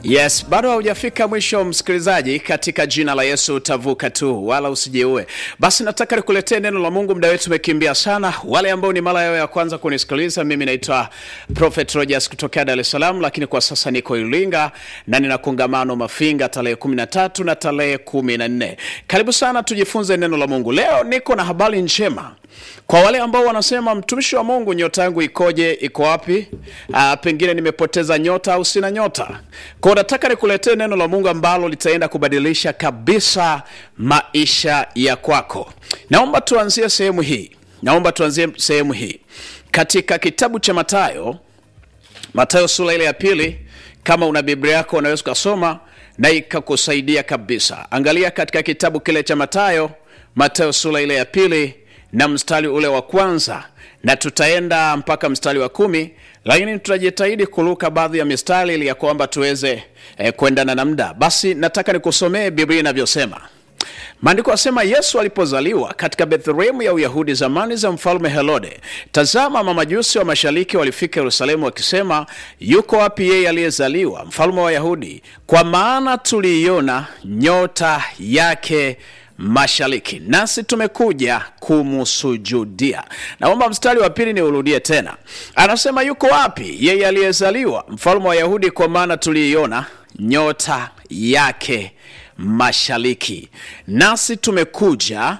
Yes, bado haujafika mwisho msikilizaji, katika jina la Yesu utavuka tu, wala usijeue. Basi nataka nikuletee neno la Mungu, muda wetu umekimbia sana. Wale ambao ni mara yao ya kwanza kunisikiliza, mimi naitwa Prophet Rogers kutokea Dar es Salaam, lakini kwa sasa niko Iringa na nina kongamano Mafinga tarehe 13 na tarehe 14. Karibu sana tujifunze neno la Mungu. Leo niko na habari njema kwa wale ambao wanasema mtumishi wa Mungu, nyota yangu ikoje? Iko wapi? Aa, pengine nimepoteza nyota au sina nyota. Kwa nataka nikuletee neno la Mungu ambalo litaenda kubadilisha kabisa maisha ya kwako. Naomba tuanzie sehemu hii, naomba tuanzie sehemu hii katika kitabu cha Mathayo, Mathayo sura ile ya pili. Kama una Biblia yako unaweza ukasoma na ikakusaidia kabisa. Angalia katika kitabu kile cha Mathayo, Mathayo sura ile ya pili na mstari ule wa kwanza na tutaenda mpaka mstari wa kumi lakini tutajitahidi kuruka baadhi ya mistari ili ya kwamba tuweze eh, kuendana na muda. Basi nataka nikusomee Biblia inavyosema. Maandiko asema, Yesu alipozaliwa katika Bethlehemu ya Uyahudi zamani za mfalme Herode, tazama, mamajusi wa mashariki walifika Yerusalemu wakisema, yuko wapi yeye aliyezaliwa mfalme wa Wayahudi? Kwa maana tuliiona nyota yake mashariki nasi tumekuja kumsujudia. Naomba mstari wa pili niurudie tena, anasema yuko wapi yeye aliyezaliwa mfalme wa Wayahudi? Kwa maana tuliiona nyota yake mashariki nasi tumekuja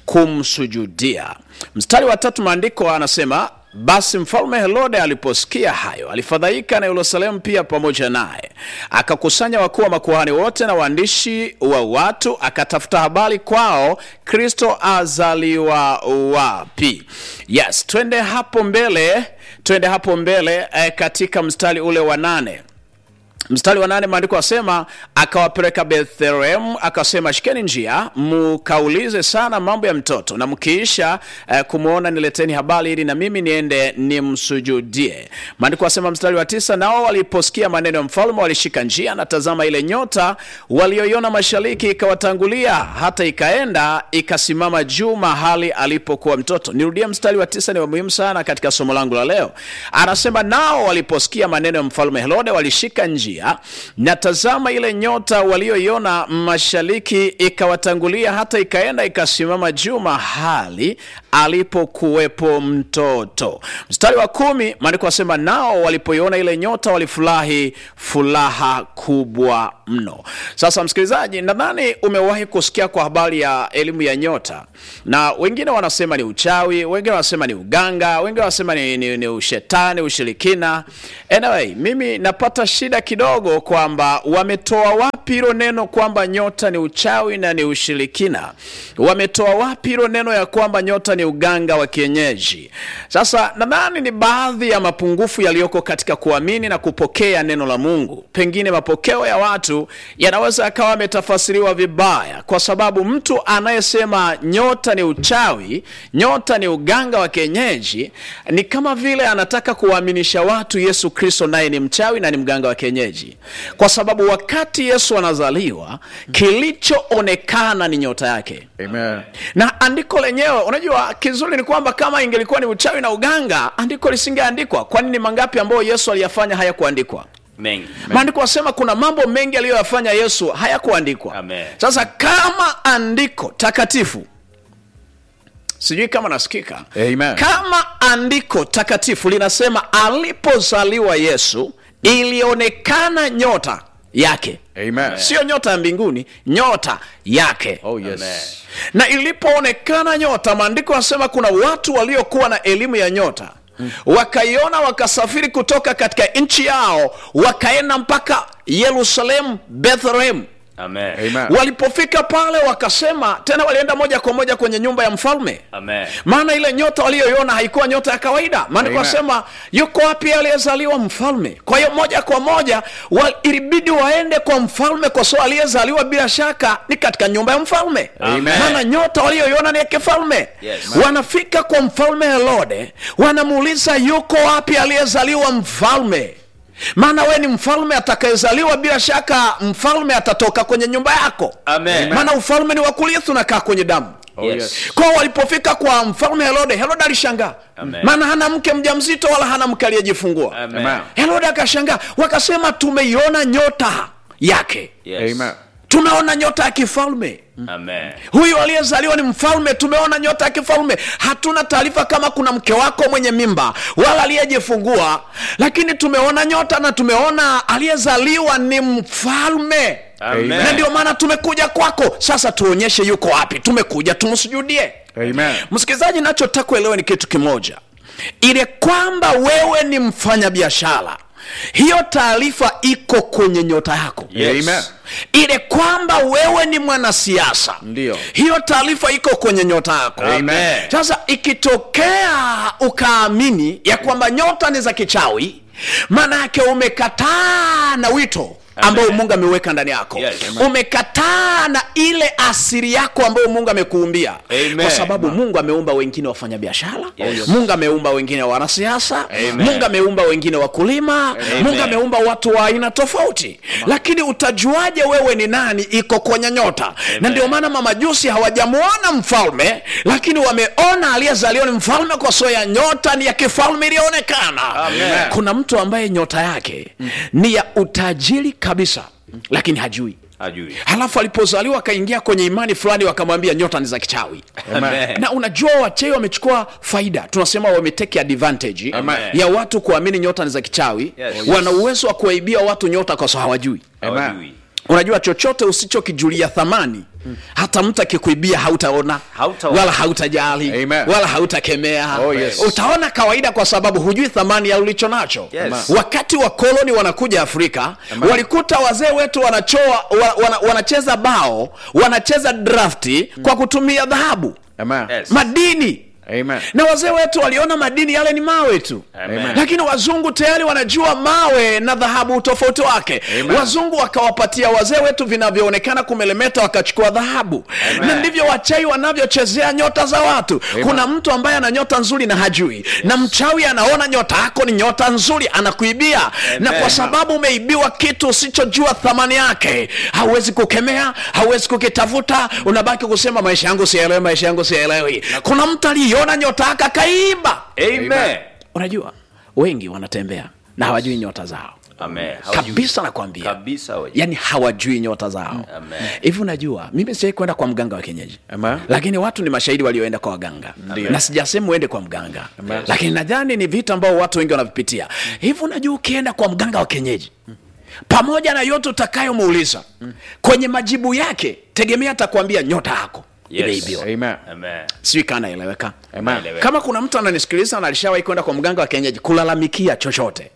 kumsujudia. Mstari wa tatu maandiko anasema basi mfalme Herode aliposikia hayo alifadhaika, na Yerusalemu pia pamoja naye. Akakusanya wakuu wa makuhani wote na waandishi wa watu, akatafuta habari kwao, Kristo azaliwa wapi? Yes, twende hapo mbele, twende hapo mbele eh, katika mstari ule wa nane mstari wa nane maandiko asema akawapeleka Bethlehemu, akasema shikeni njia mkaulize sana mambo ya mtoto, na mkiisha eh, kumwona nileteni habari, ili na mimi niende nimsujudie. Maandiko asema mstari wa tisa nao waliposikia maneno ya mfalme walishika njia, na tazama, ile nyota walioiona mashariki ikawatangulia, hata ikaenda ikasimama juu mahali alipokuwa mtoto. Nirudie mstari wa tisa, ni wa muhimu sana katika somo langu la leo. Anasema nao waliposikia maneno ya mfalme Herode walishika njia na tazama, ile nyota walioiona mashariki ikawatangulia, hata ikaenda ikasimama juu mahali alipokuwepo mtoto. Mstari wa kumi maandiko asema, nao walipoiona ile nyota walifurahi furaha kubwa mno. Sasa msikilizaji, nadhani umewahi kusikia kwa habari ya elimu ya nyota, na wengine wanasema ni uchawi, wengine wanasema ni uganga, wengine wanasema ni, ni, ni ushetani, ushirikina. Anyway, mimi napata shida kidogo kwamba wametoa wapi hilo neno kwamba nyota ni uchawi na ni ushirikina? Wametoa wapi hilo neno ya kwamba nyota ni uganga wa kienyeji? Sasa nadhani ni baadhi ya mapungufu yaliyoko katika kuamini na kupokea neno la Mungu. Pengine mapokeo ya watu yanaweza yakawa yametafasiriwa vibaya, kwa sababu mtu anayesema nyota ni uchawi, nyota ni uganga wa kienyeji, ni kama vile anataka kuwaaminisha watu Yesu Kristo naye ni mchawi na ni mganga wa kienyeji, kwa sababu wakati Yesu anazaliwa kilichoonekana ni nyota yake. Amen. Na andiko lenyewe, unajua kizuri ni kwamba kama ingelikuwa ni uchawi na uganga, andiko lisingeandikwa. Kwani ni mangapi ambayo Yesu aliyafanya hayakuandikwa? mengi Maandiko asema kuna mambo mengi aliyoyafanya Yesu hayakuandikwa. Amen. Sasa kama andiko takatifu, sijui kama nasikika, Amen. kama andiko takatifu linasema alipozaliwa Yesu ilionekana nyota yake, Amen. sio nyota ya mbinguni, nyota yake Oh yes. Amen. na ilipoonekana nyota, maandiko yanasema kuna watu waliokuwa na elimu ya nyota wakaiona, wakasafiri kutoka katika nchi yao, wakaenda mpaka Yerusalemu, Bethlehem. Amen. Amen. Walipofika pale, wakasema tena, walienda moja kwa moja kwenye nyumba ya mfalme Amen. maana ile nyota waliyoiona haikuwa nyota ya kawaida. Maandiko Amen. wasema yuko wapi aliyezaliwa mfalme? Kwa hiyo moja kwa moja wa, ilibidi waende kwa mfalme, kwa sababu aliyezaliwa bila shaka ni katika nyumba ya mfalme. Amen. Maana nyota waliyoiona ni ya kifalme. Yes. Wanafika kwa mfalme Herode, wanamuuliza yuko wapi aliyezaliwa mfalme? Maana we ni mfalme atakayezaliwa, bila shaka mfalme atatoka kwenye nyumba yako. Amen. Maana ufalme ni wa kurithi, unakaa kwenye damu. Oh, Yes. yes. kwao walipofika kwa mfalme herode herode alishangaa Amen. maana hana mke mjamzito wala hana mke aliyejifungua Amen. Amen. herode akashangaa wakasema tumeiona nyota yake Yes. Amen. tumeona nyota ya kifalme Amen. huyu aliyezaliwa ni mfalme tumeona nyota ya kifalme hatuna taarifa kama kuna mke wako mwenye mimba wala aliyejifungua lakini tumeona nyota na tumeona aliyezaliwa ni mfalme Amen. na ndio maana tumekuja kwako sasa tuonyeshe yuko wapi tumekuja tumsujudie Amen. msikilizaji nachotaka kuelewa ni kitu kimoja ile kwamba wewe ni mfanyabiashara hiyo taarifa iko kwenye nyota yako Yes. Amen. ile kwamba wewe ni mwanasiasa Ndio. hiyo taarifa iko kwenye nyota yako Amen. sasa ikitokea ukaamini ya kwamba nyota ni za kichawi maana yake umekataa na wito ambao mungu ameweka ndani yako Yes. umekataa na ile asiri yako ambayo mungu amekuumbia Amen. kwa sababu mungu ameumba wengine wafanya biashara Yes. mungu ameumba wengine wanasiasa Amen. mungu ameumba wengine wakulima mungu ameumba watu wa aina tofauti lakini utajuaje wewe ni nani iko kwenye nyota na ndio maana mamajusi hawajamwona mfalme lakini wameona aliyezaliwa ni mfalme kwa sababu ya nyota ni ya kifalme iliyoonekana Amen. kuna mtu ambaye nyota yake ni ya utajiri kabisa lakini hajui Hajui. halafu alipozaliwa akaingia kwenye imani fulani wakamwambia nyota ni za kichawi Amen. na unajua wachawi wamechukua faida tunasema wameteke advantage Amen. ya watu kuamini nyota ni za kichawi Yes. wana uwezo wa kuwaibia watu nyota kwa sababu hawajui Hawajui. unajua chochote usichokijulia thamani hata mtu akikuibia hautaona Hautaona. wala hautajali Amen. wala hautakemea Oh, yes. utaona kawaida kwa sababu hujui thamani ya ulicho nacho Yes. wakati wa koloni wanakuja afrika walikuta wazee wetu wanachoa wa, wana, wanacheza bao wanacheza drafti kwa kutumia dhahabu Amen. Yes. madini Amen. na wazee wetu waliona madini yale ni mawe tu Amen. lakini wazungu tayari wanajua mawe na dhahabu utofauti wake Amen. wazungu wakawapatia wazee wetu vinavyoonekana kumelemeta wakachukua dhahabu na ndivyo wachai wanavyochezea nyota za watu kuna mtu ambaye ana nyota nzuri na hajui na mchawi anaona nyota yako ni nyota nzuri anakuibia na kwa sababu umeibiwa kitu usichojua thamani yake hauwezi kukemea hauwezi kukitafuta unabaki kusema maisha yangu sielewi maisha yangu sielewi kuna mtu aliiona nyota yake akaiba Amen. unajua wengi wanatembea na hawajui nyota zao Amen. Hawajui. kabisa nakwambia Kabisa hawajui. yani hawajui nyota zao Amen. hivi unajua mimi sijai kwenda kwa mganga wa kienyeji Amen. lakini watu ni mashahidi walioenda kwa waganga na sijasema uende kwa mganga lakini nadhani ni vitu ambao watu wengi wanavipitia hivi unajua ukienda kwa mganga wa kienyeji pamoja na yote utakayomuuliza kwenye majibu yake tegemea atakwambia nyota yako Yes. imeibiwa Amen. Amen. sijui kaa naeleweka Amen. Naeleweka. kama kuna mtu ananisikiliza na alishawahi kwenda kwa mganga wa kienyeji kulalamikia chochote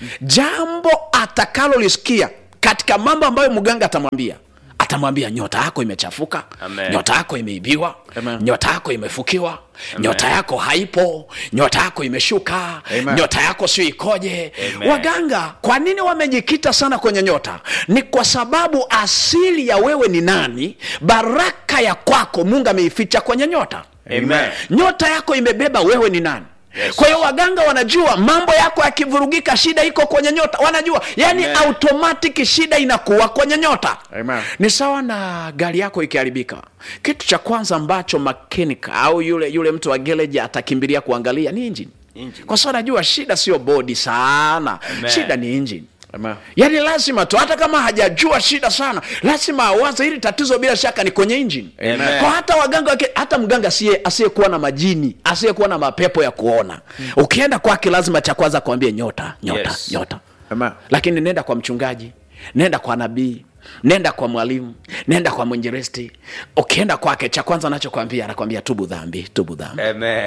jambo atakalolisikia katika mambo ambayo mganga atamwambia atamwambia nyota yako imechafuka Amen. nyota yako imeibiwa Amen. nyota yako imefukiwa nyota yako haipo nyota yako imeshuka Amen. nyota yako sio ikoje Amen. waganga kwa nini wamejikita sana kwenye nyota ni kwa sababu asili ya wewe ni nani baraka ya kwako mungu ameificha kwenye nyota Amen. nyota yako imebeba wewe ni nani Yes. kwa hiyo waganga wanajua mambo yako yakivurugika shida iko kwenye nyota wanajua yani Amen. automatic shida inakuwa kwenye nyota Amen. ni sawa na gari yako ikiharibika kitu cha kwanza ambacho makenika au yule yule mtu wa gereji atakimbilia kuangalia ni injini Engine. kwa sababu najua shida sio bodi sana Amen. shida ni injini Amen. yaani lazima tu hata kama hajajua shida sana lazima awaze hili tatizo bila shaka ni kwenye injini Amen. kwa hata waganga wake, hata mganga asiye- asiyekuwa na majini asiyekuwa na mapepo ya kuona ukienda kwake lazima cha kwanza kuambia nyota nyota Yes. nyota Amen. lakini nenda kwa mchungaji nenda kwa nabii nenda kwa mwalimu nenda kwa mwinjilisti ukienda kwake cha kwanza anachokwambia anakwambia tubu dhambi tubu dhambi Amen.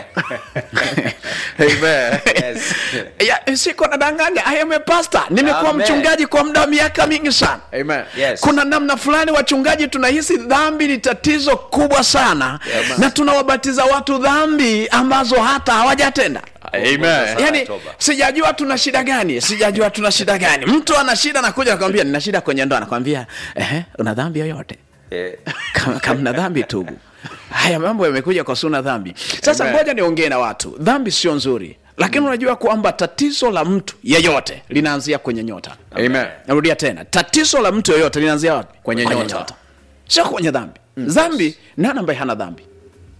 Amen. Yes. ya, siko nadanganya I am a pastor nimekuwa Amen. mchungaji kwa muda wa miaka mingi sana Amen. Yes. kuna namna fulani wachungaji tunahisi dhambi ni tatizo kubwa sana Amen. na tunawabatiza watu dhambi ambazo hata hawajatenda Amen. yani Toba. sijajua tuna shida gani sijajua tuna shida gani mtu ana shida nakuja nakwambia nina shida kwenye ndoa nakwambia ehe una dhambi yoyote Eh, kama, kama na dhambi tubu haya mambo yamekuja kwa suna dhambi sasa Amen. ngoja niongee na watu dhambi sio nzuri lakini unajua kwamba tatizo la mtu yeyote linaanzia kwenye nyota Amen. narudia tena tatizo la mtu yoyote linaanzia wapi Kwenye nyota. sio kwenye dhambi dhambi nani ambaye hana dhambi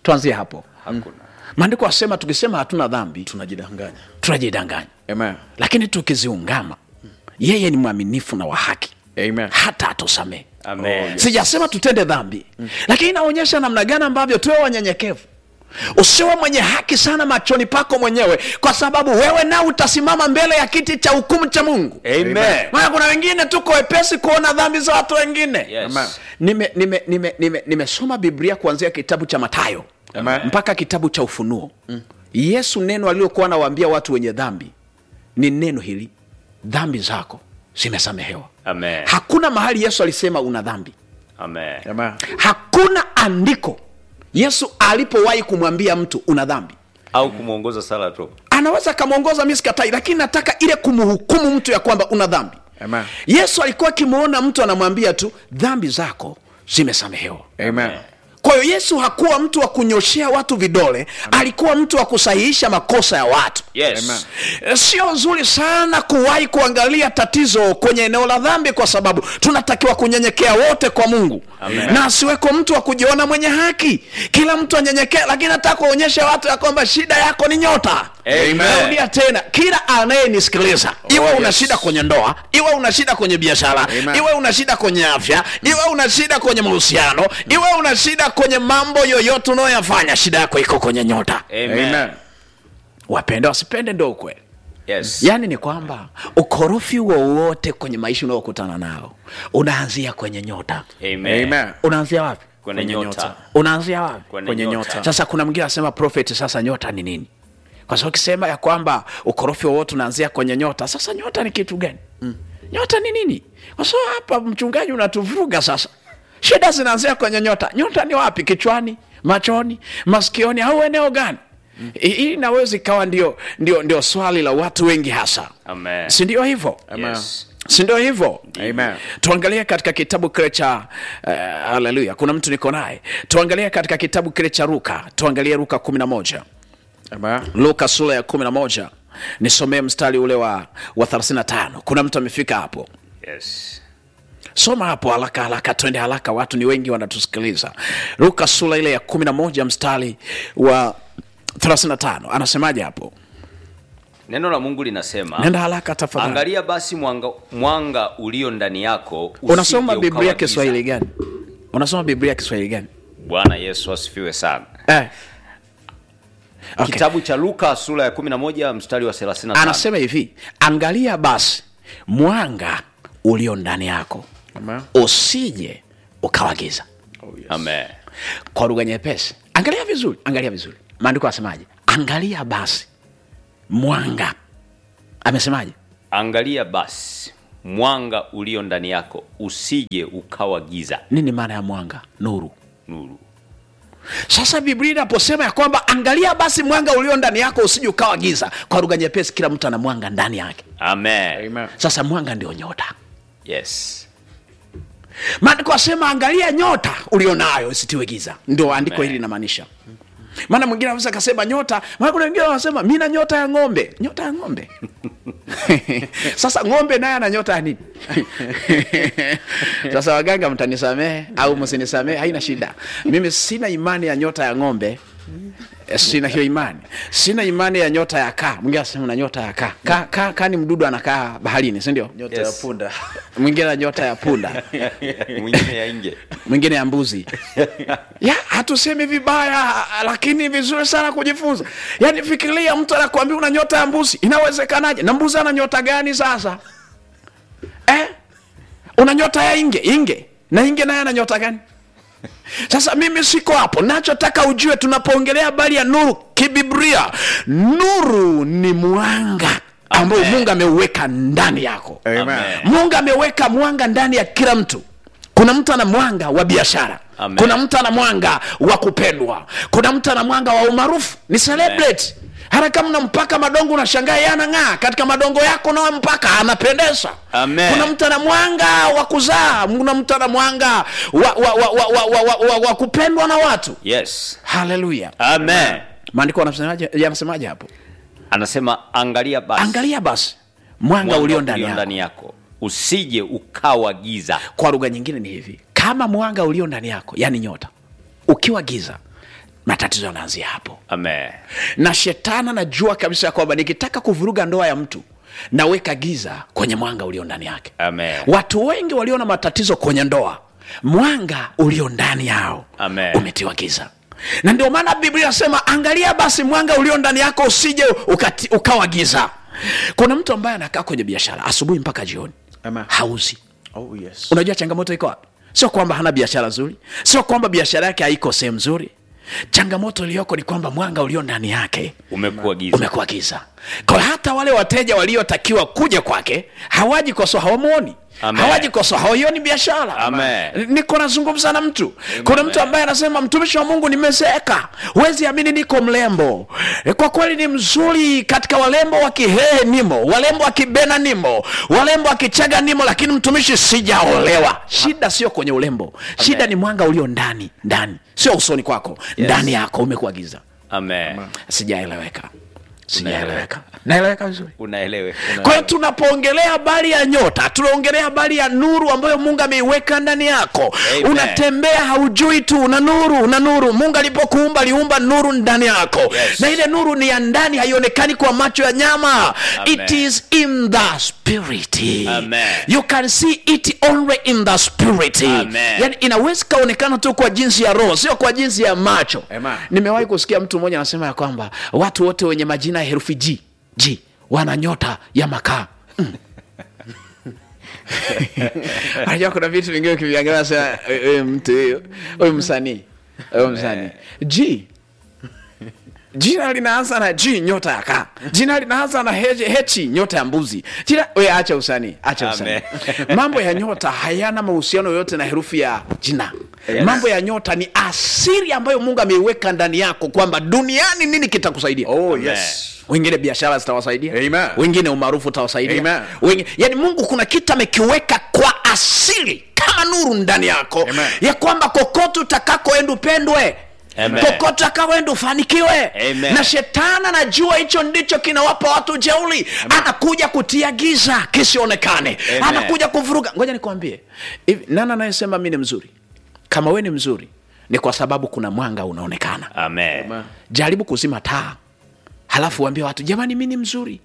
tuanzie hapo hakuna maandiko asema tukisema hatuna dhambi tunajidanganya tunajidanganya Amen. lakini tukiziungama yeye ni mwaminifu na wa haki Amen. hata atusamehe amen sijasema tutende dhambi lakini inaonyesha namna gani ambavyo tuwe wanyenyekevu usiwe mwenye haki sana machoni pako mwenyewe kwa sababu wewe nao utasimama mbele ya kiti cha hukumu cha mungu amen maana kuna wengine tuko wepesi kuona dhambi za watu wengine yes Amen. nimesoma nime, nime, nime, nimesoma biblia kuanzia kitabu cha matayo Amen. mpaka kitabu cha ufunuo mm. yesu neno alilokuwa anawaambia watu wenye dhambi ni neno hili dhambi zako zimesamehewa amen hakuna mahali yesu alisema una dhambi amen Amen. hakuna andiko yesu alipowahi kumwambia mtu una dhambi au kumwongoza sala tu anaweza akamwongoza mi sikatai lakini nataka ile kumhukumu mtu ya kwamba una dhambi Amen. yesu alikuwa akimwona mtu anamwambia tu dhambi zako zimesamehewa Amen. kwa hiyo yesu hakuwa mtu wa kunyoshea watu vidole alikuwa mtu wa kusahihisha makosa ya watu yes Amen. Eh, sio nzuri sana kuwahi kuangalia tatizo kwenye eneo la dhambi kwa sababu tunatakiwa kunyenyekea wote kwa mungu Amen. na asiweko mtu wa kujiona mwenye haki kila mtu anyenyekea lakini nataka kuonyesha watu ya kwamba shida yako ni nyota Amen. narudia tena kila anayenisikiliza iwe una yes. shida kwenye ndoa iwe una shida kwenye biashara Amen. iwe una shida kwenye afya iwe una shida kwenye mahusiano iwe una shida kwenye mambo yoyote unayoyafanya shida yako iko kwenye nyota amen Amen. wapende wasipende ndo ukweli yes yaani ni kwamba ukorofi wowote kwenye maisha unaokutana nao unaanzia kwenye nyota amen Amen. unaanzia wapi kwenye Kwenye nyota nyota. unaanzia wapi kwenye nyota sasa kuna mwingine anasema prophet sasa nyota ni nini kwa sababu ukisema ya kwamba ukorofi wowote unaanzia kwenye nyota sasa nyota ni kitu gani mm. nyota ni nini kwa sababu hapa mchungaji unatuvuruga sasa shida zinaanzia kwenye nyota nyota ni wapi kichwani machoni masikioni au eneo gani mm. hii inaweza ikawa ndio, ndio, ndio swali la watu wengi hasa amen si ndio hivyo yes si ndio hivyo Amen. tuangalie katika kitabu kile cha uh, haleluya kuna mtu niko naye tuangalie katika kitabu kile cha ruka tuangalie ruka 11 Amen. luka sura ya 11 nisomee mstari ule wa, wa 35 kuna mtu amefika hapo yes soma hapo haraka haraka twende haraka watu ni wengi wanatusikiliza luka sura ile ya 11 mstari wa 35 anasemaje hapo neno la mungu linasema nenda haraka tafadhali angalia basi mwanga, mwanga ulio ndani yako usije unasoma biblia ukawa giza. kiswahili gani unasoma biblia kiswahili gani bwana yesu asifiwe sana eh. okay. kitabu cha luka sura ya 11 mstari wa 35 anasema hivi angalia basi mwanga ulio ndani yako Amen. usije ukawagiza Oh, yes. amen kwa lugha nyepesi angalia vizuri angalia vizuri maandiko asemaje angalia basi mwanga amesemaje angalia basi mwanga ulio ndani yako usije ukawa giza nini maana ya mwanga nuru nuru sasa biblia inaposema ya kwamba angalia basi mwanga ulio ndani yako usije ukawa giza kwa lugha nyepesi kila mtu ana mwanga ndani yake amen Amen. sasa mwanga ndio nyota yes maandiko asema angalia nyota ulionayo isitiwe giza ndio andiko Amen. hili linamaanisha maana mwingine anaweza akasema nyota maana kuna wengine wanasema mi na nyota ya ng'ombe nyota ya ng'ombe sasa ng'ombe naye ana nyota ya nini sasa waganga mtanisamehe au msinisamehe haina shida mimi sina imani ya nyota ya ng'ombe Eh, sina hiyo imani sina imani ya nyota ya kaa mwingine anasema na nyota ya kaa kaa kaa kaa ni mdudu anakaa baharini si ndio nyota Yes. ya punda mwingine na nyota ya punda mwingine ya nje mwingine ya mbuzi ya hatusemi vibaya lakini vizuri sana kujifunza yaani fikiria mtu anakuambia una nyota ya mbuzi inawezekanaje na mbuzi ana nyota gani sasa eh? una nyota ya inge inge na inge naye ana nyota gani sasa mimi siko hapo nachotaka ujue tunapoongelea habari ya nuru kibiblia nuru ni mwanga ambao Amen. mungu ameuweka ndani yako Amen. Amen. mungu ameweka mwanga ndani ya kila mtu kuna mtu ana mwanga wa biashara Amen. kuna mtu ana mwanga wa kupendwa kuna mtu ana mwanga wa umaarufu ni celebrate hata kama unampaka madongo unashangaa yeye anang'aa katika madongo yako nawe mpaka anapendeza Amen. kuna mtu ana mwanga wa kuzaa kuna mtu ana mwanga wa, wa, wa, wa, wa, wa, wa, wa, wa kupendwa na watu yes haleluya amen maandiko yanasemaje yanasemaje hapo anasema angalia basi angalia basi mwanga mwanga ulio ndani yako ndani yako usije ukawa giza kwa lugha nyingine ni hivi kama mwanga ulio ndani yako yani nyota ukiwa giza matatizo yanaanzia hapo Amen. na shetani anajua kabisa ya kwamba nikitaka kuvuruga ndoa ya mtu naweka giza kwenye mwanga ulio ndani yake Amen. watu wengi walio na matatizo kwenye ndoa mwanga ulio ndani yao Amen. umetiwa giza na ndio maana biblia inasema angalia basi mwanga ulio ndani yako usije ukati, ukawa giza kuna mtu ambaye anakaa kwenye biashara asubuhi mpaka jioni Amen. hauzi Oh, yes. unajua changamoto iko wapi sio kwamba hana biashara nzuri sio kwamba biashara yake haiko sehemu nzuri changamoto iliyoko ni kwamba mwanga ulio ndani yake Umekuwa giza. umekuwa giza kwa hiyo hata wale wateja waliotakiwa kuja kwake hawaji kwa sababu hawamwoni Amen. hawaji kwa sababu hawaioni biashara Amen. niko nazungumza na mtu kuna mtu ambaye anasema mtumishi wa mungu nimezeeka huwezi amini niko mlembo E, kwa kweli ni mzuri katika walembo wa kihehe nimo walembo wa kibena nimo walembo wa kichaga nimo lakini mtumishi sijaolewa shida sio kwenye ulembo shida ni mwanga ulio ndani ndani sio usoni kwako ndani yako umekuwa giza Amen. sijaeleweka sijaeleweka naeleweka vizuri Unaelewe. kwa hiyo tunapoongelea habari ya nyota tunaongelea habari ya nuru ambayo mungu ameiweka ndani yako Amen. unatembea haujui tu una nuru una nuru mungu alipokuumba aliumba nuru ndani yako Yes. na ile nuru ni ya ndani haionekani kwa macho ya nyama Amen. it is in the spirit Amen. you can see it only in the spirit Amen. yani inaweza ikaonekana tu kwa jinsi ya roho sio kwa jinsi ya macho Amen. nimewahi kusikia mtu mmoja anasema ya kwamba watu wote wenye majina ya herufi g g wana nyota ya makaa Mm. unajua kuna vitu vingine ukiviangalia sema huyu mtu huyu huyu msanii huyu msanii g jina linaanza na g nyota ya kaa jina linaanza na hechi, hechi nyota ya mbuzi jina we acha usanii acha usanii Amen. mambo ya nyota hayana mahusiano yoyote na herufi ya jina mambo ya nyota ni asiri ambayo mungu ameiweka ndani yako kwamba duniani nini kitakusaidia Oh, Amen. yes. wengine biashara zitawasaidia Amen. wengine umaarufu utawasaidia Amen. wengine, yani mungu kuna kitu amekiweka kwa asili kama nuru ndani yako Amen. ya kwamba kokote utakakoenda upendwe Amen. kokote utakakoenda ufanikiwe Amen. na shetani anajua hicho ndicho kinawapa watu jeuli anakuja kutia giza kisionekane Amen. anakuja kuvuruga ngoja nikwambie hivi nani anayesema mi ni mzuri kama we ni mzuri ni kwa sababu kuna mwanga unaonekana Amen. Amen. jaribu kuzima taa halafu uambie watu jamani mi ni mzuri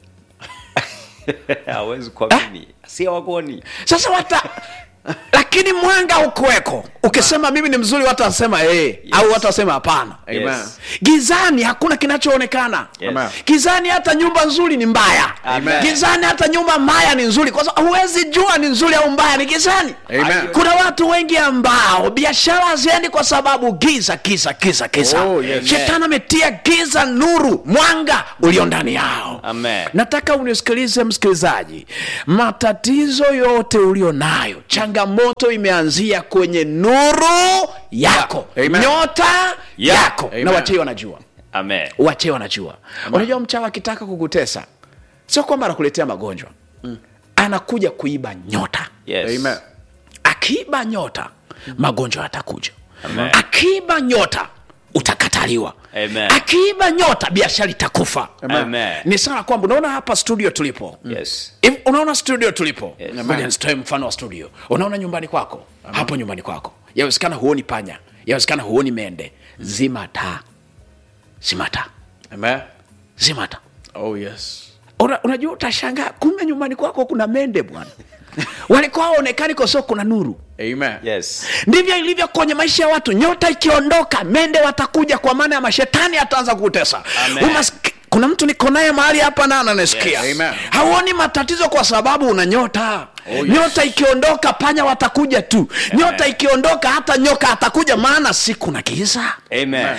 Hawezi kuamini. Si hawakoni. sasa wata lakini mwanga ukuweko ukisema mimi ni mzuri watu wasema hey, au watu wasema hapana Amen. Yes. gizani hakuna kinachoonekana Yes. Amen. gizani hata nyumba nzuri ni mbaya Amen. gizani hata nyumba mbaya ni nzuri kwa sababu huwezi jua ni nzuri au mbaya ni gizani Amen. kuna watu wengi ambao biashara haziendi kwa sababu giza giza giza giza Oh, yes. shetani ametia giza nuru mwanga ulio ndani yao Amen. nataka unisikilize msikilizaji matatizo yote ulio nayo changamoto imeanzia kwenye nuru yako Amen. nyota Yeah. yako Amen. na wachei wanajua Amen. wachei wanajua unajua mchawa akitaka kukutesa sio kwamba anakuletea magonjwa anakuja kuiba nyota Yes. Amen. akiiba nyota magonjwa yatakuja Amen. akiiba nyota utakataliwa Amen. akiiba nyota biashara itakufa Amen. ni sana kwamba unaona hapa studio tulipo Yes. Hivi unaona studio tulipo Yes. Ngoja nisitoe mfano wa studio unaona nyumbani kwako hapo nyumbani kwako yawezekana huoni panya yawezekana huoni mende zima taa zima taa Amen. zima taa Oh, yes. Una, unajua utashangaa kumbe nyumbani kwako kuna mende bwana walikuwa hawaonekani kwa sababu kuna nuru Amen. Yes. ndivyo ilivyo kwenye maisha ya watu nyota ikiondoka mende watakuja kwa maana ya mashetani ataanza kutesa Amen. Umask- kuna mtu niko naye mahali hapa na ananisikia Yes. Amen. hauoni matatizo kwa sababu una nyota yes. nyota ikiondoka panya watakuja tu nyota ikiondoka hata nyoka atakuja maana si kuna giza Amen.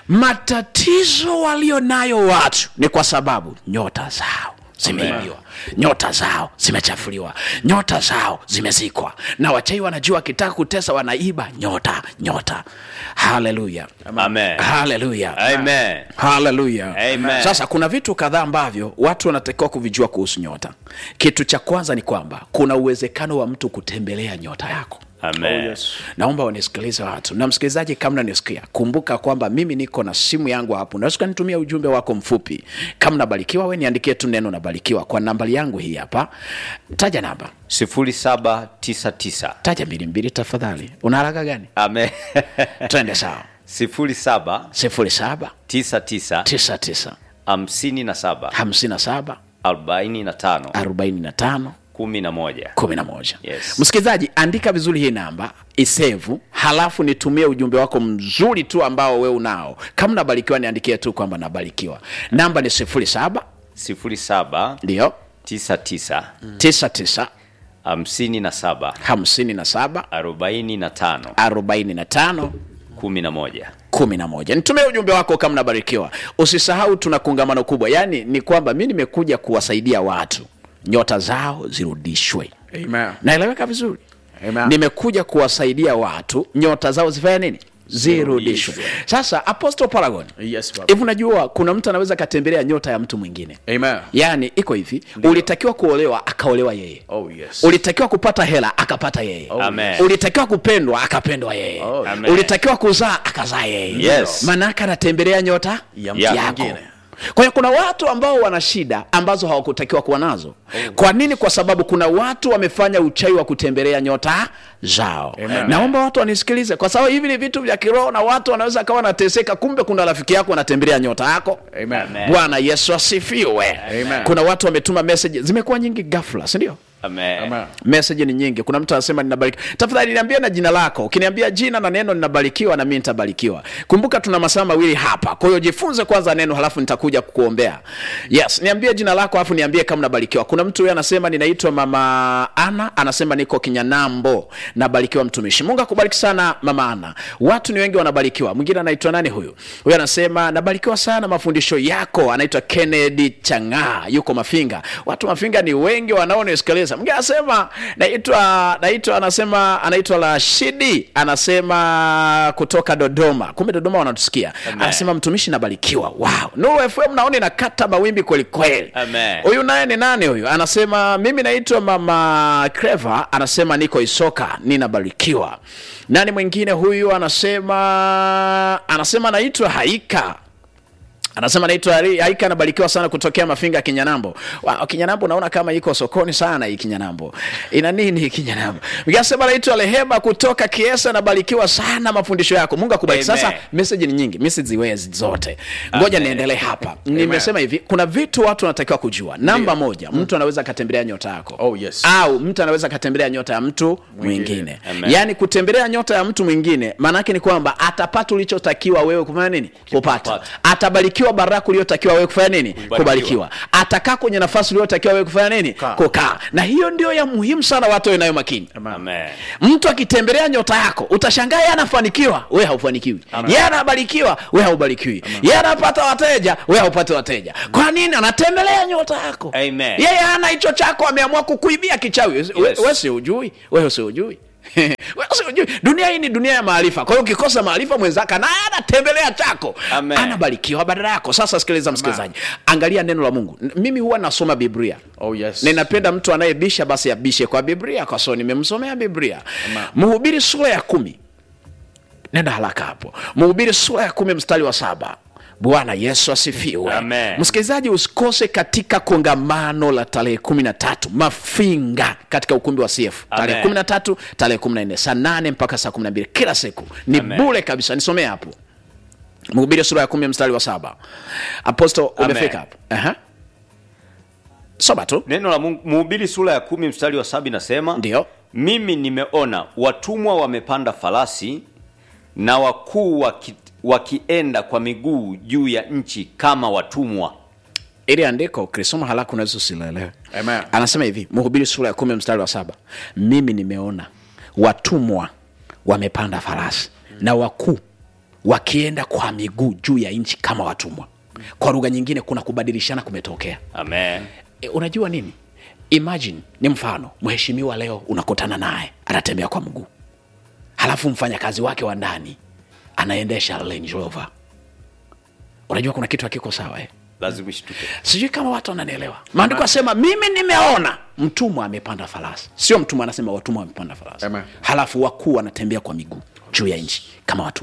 matatizo walio nayo watu ni kwa sababu nyota zao zimeibiwa nyota zao zimechafuliwa nyota zao zimezikwa na wachai wanajua wakitaka kutesa wanaiba nyota nyota haleluya Amen. haleluya Amen. haleluya Amen. sasa kuna vitu kadhaa ambavyo watu wanatakiwa kuvijua kuhusu nyota kitu cha kwanza ni kwamba kuna uwezekano wa mtu kutembelea nyota yako Amen. Oh, yes. naomba wanisikilize watu na msikilizaji kama nanisikia kumbuka kwamba mimi niko na simu yangu hapo unaweza ukanitumia ujumbe wako mfupi kama nabarikiwa we niandikie tu neno nabarikiwa kwa nambari yangu hii hapa taja namba 0799. taja mbili mbili tafadhali una haraka gani Amen. twende sawa sifuri saba 07 tisa tisa 99 hamsini na saba 57 arobaini na tano 45 kumi na moja 11 Yes. msikilizaji andika vizuri hii namba isevu halafu nitumie ujumbe wako mzuri tu ambao we unao kama nabarikiwa niandikie tu kwamba nabarikiwa namba ni 07 sifuri saba ndio tisa tisa 99 hamsini na saba 57 arobaini na tano 45 kumi na moja kumi na moja nitumie ujumbe wako kama nabarikiwa usisahau tuna kongamano kubwa yaani ni kwamba mi nimekuja kuwasaidia watu nyota zao zirudishwe Amen. naeleweka vizuri Amen. nimekuja kuwasaidia watu nyota zao zifanye nini zirudishwe Zirudishwe. sasa apostle paragon Yes, Baba. hivi unajua kuna mtu anaweza akatembelea nyota ya mtu mwingine Amen. yaani iko hivi ulitakiwa kuolewa akaolewa yeye Oh, yes. ulitakiwa kupata hela akapata yeye Amen. ulitakiwa kupendwa akapendwa yeye Oh, Amen. ulitakiwa kuzaa akazaa yeye Yes. maanaake anatembelea nyota Ya mtu yako mwingine. kwa hiyo kuna watu ambao wana shida ambazo hawakutakiwa kuwa nazo kwa nini kwa sababu kuna watu wamefanya uchawi wa kutembelea nyota zao Amen. naomba watu wanisikilize kwa sababu hivi ni vitu vya kiroho na watu wanaweza kawa wanateseka kumbe kuna rafiki yako anatembelea nyota yako Amen. Amen. bwana yesu asifiwe Amen. kuna watu wametuma message zimekuwa nyingi ghafla sindio Amen. Amen. message ni nyingi kuna mtu anasema ninabarikiwa tafadhali niambie na jina lako ukiniambia jina na neno ninabarikiwa na mimi nitabarikiwa kumbuka tuna masaa mawili hapa kwa hiyo jifunze kwanza neno halafu nitakuja kukuombea yes niambie jina lako alafu niambie kama nabarikiwa kuna mtu huyo anasema ninaitwa mama ana anasema niko kinyanambo nabarikiwa mtumishi mungu akubariki sana mama ana watu ni wengi wanabarikiwa mwingine anaitwa nani huyu huyu anasema nabarikiwa sana mafundisho yako anaitwa kennedy chang'aa yuko mafinga watu mafinga ni wengi wanaonisikiliza mwingine anasema naitwa naitwa anasema anaitwa rashidi anasema kutoka dodoma kumbe dodoma wanatusikia Amen. anasema mtumishi nabarikiwa wow nuru fm naoni nakata mawimbi kwelikweli Amen. huyu naye ni nani huyu anasema mimi naitwa mama creva anasema niko isoka ninabarikiwa nani mwingine huyu anasema anasema naitwa haika anasema naitwa Hari- haika anabarikiwa sana kutokea mafinga kinyanambo wow, kinyanambo naona kama iko sokoni sana hii kinyanambo ina nini hii kinyanambo anasema naitwa rehema kutoka kiesa anabarikiwa sana mafundisho yako mungu akubariki Amen. sasa message ni nyingi message ziwezi zote ngoja Amen. niendelee hapa nimesema hivi kuna vitu watu wanatakiwa kujua namba moja mtu anaweza akatembelea nyota yako Oh, yes. au mtu anaweza akatembelea nyota ya mtu mwingine, Mwingine. Amen. yaani kutembelea nyota ya mtu mwingine maanaake ni kwamba atapata ulichotakiwa wewe kufanya nini kupata Kupata. atabarikiwa baraka uliyotakiwa wewe kufanya nini kubarikiwa atakaa kwenye nafasi uliyotakiwa wewe kufanya nini Kukaa. kukaa na hiyo ndio ya muhimu sana watu wawe nayo makini Amen. mtu akitembelea nyota yako utashangaa yeye anafanikiwa we haufanikiwi yeye anabarikiwa we haubarikiwi yeye anapata wateja we haupati wateja kwa nini anatembelea nyota yako Amen. yeye ana hicho chako ameamua kukuibia kichawi yes. Yes. we si ujui we si ujui Wewe si ujui dunia hii ni dunia ya maarifa kwa hiyo ukikosa maarifa mwenzako naye anatembelea chako Amen. anabarikiwa badala yako sasa sikiliza msikilizaji angalia neno la mungu N- mimi huwa nasoma biblia Oh, yes. ninapenda mtu anayebisha basi abishe kwa biblia kwa sababu nimemsomea biblia mhubiri sura ya kumi nenda haraka hapo mhubiri sura ya kumi mstari wa saba bwana yesu asifiwe Amen. msikilizaji usikose katika kongamano la tarehe kumi na tatu mafinga katika ukumbi wa cf tarehe Amen. kumi na tatu tarehe kumi na nne saa nane mpaka saa kumi na mbili kila siku ni Amen. bure kabisa nisomee hapo mhubiri sura ya kumi mstari wa saba aposto Amen. umefika hapo Aha. soma tu neno la Mungu mhubiri sura ya kumi mstari wa saba inasema Ndio. mimi nimeona watumwa wamepanda farasi na wakuu waki, wakienda kwa miguu juu ya nchi kama watumwa ili andiko ukisoma haraka unaweza usileelewe Amen. anasema hivi mhubiri sura ya kumi mstari wa saba mimi nimeona watumwa wamepanda farasi na wakuu wakienda kwa miguu juu ya nchi kama watumwa kwa lugha nyingine kuna kubadilishana kumetokea amen e, unajua nini imagine ni mfano mheshimiwa leo unakutana naye anatembea kwa mguu halafu mfanyakazi wake wa ndani anaendesha Range Rover unajua kuna kitu hakiko sawa eh? lazima ishtuke sijui kama watu wananielewa maandiko asema mimi nimeona mtumwa amepanda farasi sio mtumwa anasema watumwa wamepanda farasi Amen. halafu wakuu wanatembea kwa miguu juu ya nchi kama watumwa